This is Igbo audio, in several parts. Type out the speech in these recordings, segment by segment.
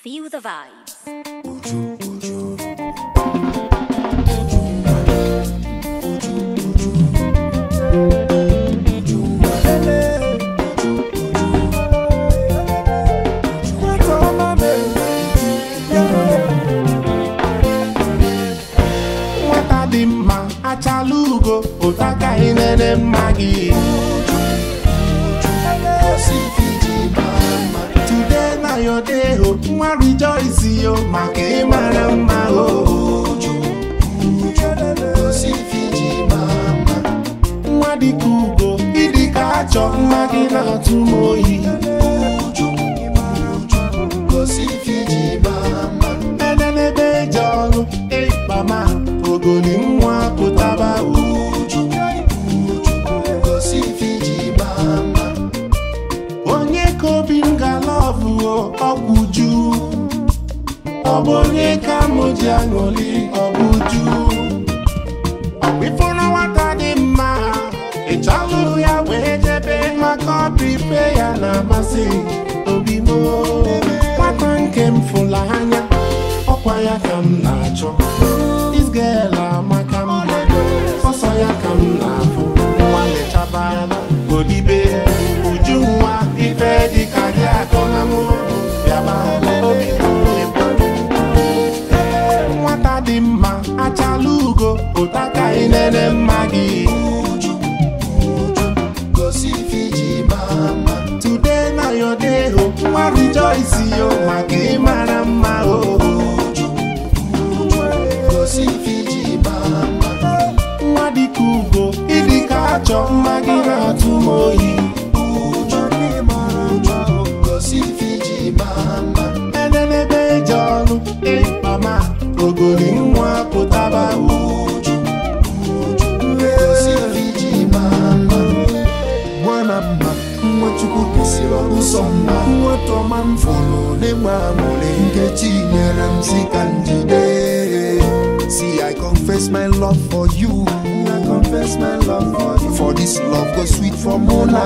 Feel the vibes. nwata dị mma achala ugo ụtakaghị nene mma gị today na your day ho nwa rejoice yo maka ịmara mma o nwa dịka ugo ịdịka achọ mma gị na-atụ m oyi enenebe eji ọrụ ịkpama ogoli nwa pụtaba uju onye ka obi m galọvụ ọgwụ ju ọ bụ onye ka mụ ji aṅụli ọgwụ ju ọkpịfụrụ nwata dị mma ịchọlụ ya wee jebe maka ọbife ya na-amasị obi m nwata nke m fụla anya ọkwa ya ka m na-achọ This girl amaka mma ọsọ ya ka m na-afụ nwa lechaba odibe uju nwa ife dịka gị akọ na mụ bịaba obi ịbụ nwata dị mma achala ugo ụtaka inene mma gị today na your day ho nwa rejoice yo maka ịmara mma o nwa dịka ugo ịdịka achọ mma gị na-atụ m oyi enenebe eji ọrụ ịkpama ogoli nwa pụtaba uju nwana mma nwa chukwu kesịrị ọsọ mma nwata ọma m fụrụ n'ịgba amụrị nkechi nyere m si ka njide See, I confess my love for you. I confess my love for you. For this love go sweet for Mona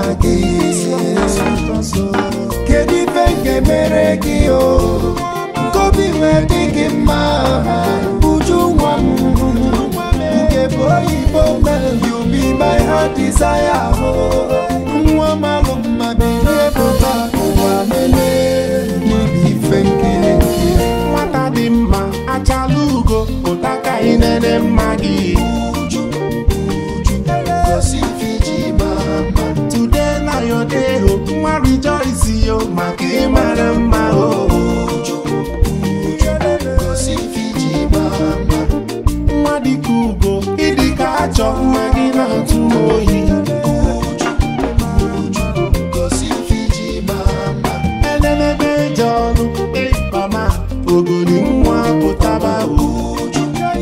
Kedu ife nke mere gị o? Nkobi wee dị gị mma. Uju nwa m. Nke bụ oyibo man, you be my heart desire. oh. Nwa malụ mma bilie pụta ụwa lele. N'ibi ife nkiri nkiri. nwata dị mma achala ugo ụtaka inene mma gị today na your day ho nwa rejoice yo maka ịmara mma o nwa dịka ugo ịdịka achọ mma gị na-atụ m oyi enenebe eji ọrụ ịkpama ogoli nwa pụtaba uju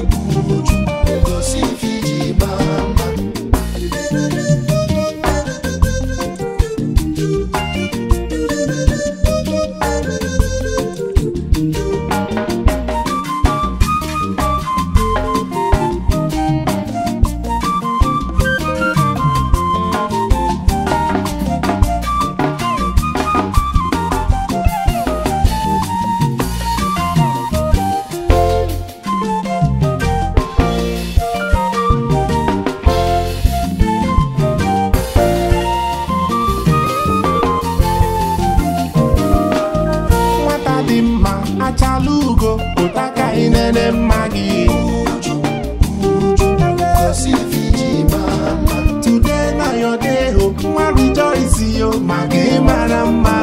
nwata dị mma achala ugo ụtaka inene mma gị today na your day ho nwa rejoice yo maka ịmara mma